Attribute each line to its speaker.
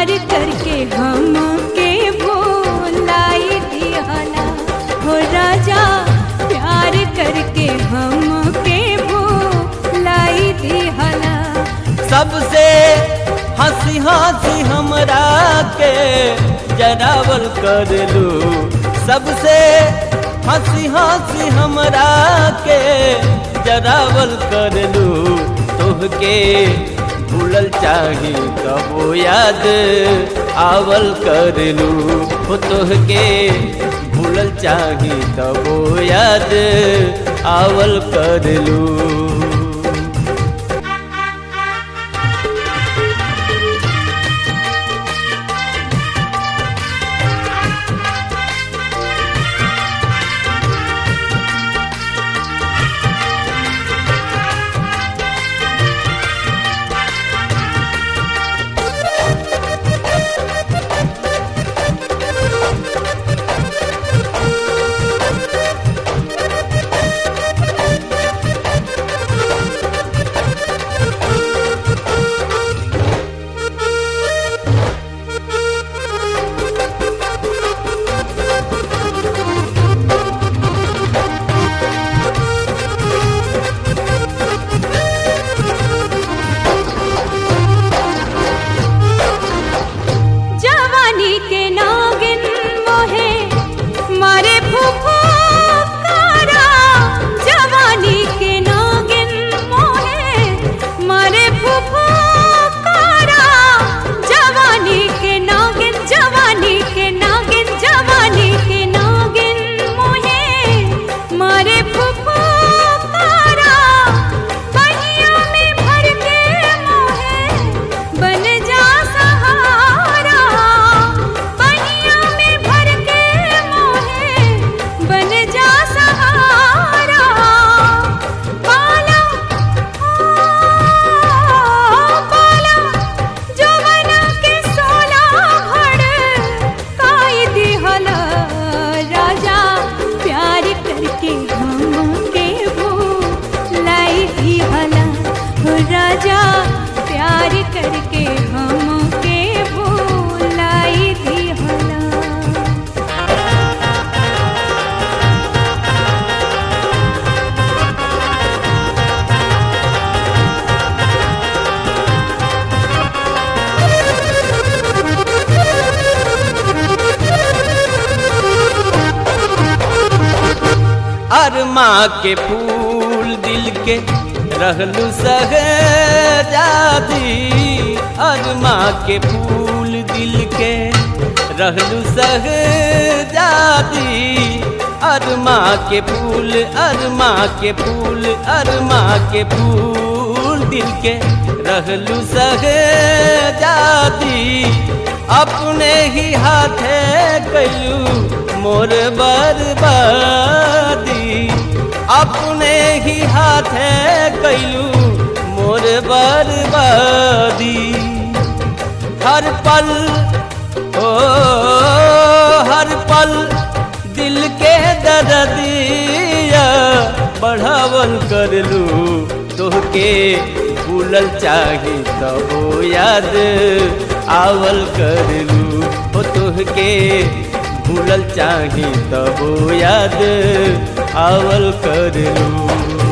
Speaker 1: प्यार करके हम के भोलाई दिहला हो राजा प्यार करके हम के भोलाई दिहला
Speaker 2: सबसे हंसी हंसी हमरा के जरावल कर लू सबसे हंसी हंसी हमरा के जरावल कर लू तोहके भूलल चाही कबो याद आवल कर लू हो तोहके भूलल चाही तबो याद आवल कर लू
Speaker 1: जवानी के नागिन मोहे मारे फूफू कारा जवानी के नागिन मोहे मारे फूफू कारा जवानी के नागिन जवानी के नागिन जवानी के नागिन मोहे मारे फूफू कारा बनिया में भर के मोहे बन जा सहारा बनिया में भर के मोहे बन जा सहारा पाला पाला जवना के सोला भड़ काई दिहला राजा प्यार करके हम के भूलाई दिहला हो राजा प्यार करके हम के भूलाई दिहला
Speaker 2: अरमा के फूल दिल के रहलू सहजादी अरमा के फूल दिल के रहलू सहजादी अरमा के फूल अरमा के फूल अरमा के फूल दिल के रहलू सहजादी अपने ही हाथे कैलू मोर बर्बादी अपने ही हाथे कैलू मोर बर्बादी हर पल ओ हर पल दिल के दर्दिया बढ़ावल कर लू तोहके भूलल चाही तबो याद आवल कर लू हो तोहके भूलल चाही तबो याद आवल कर लू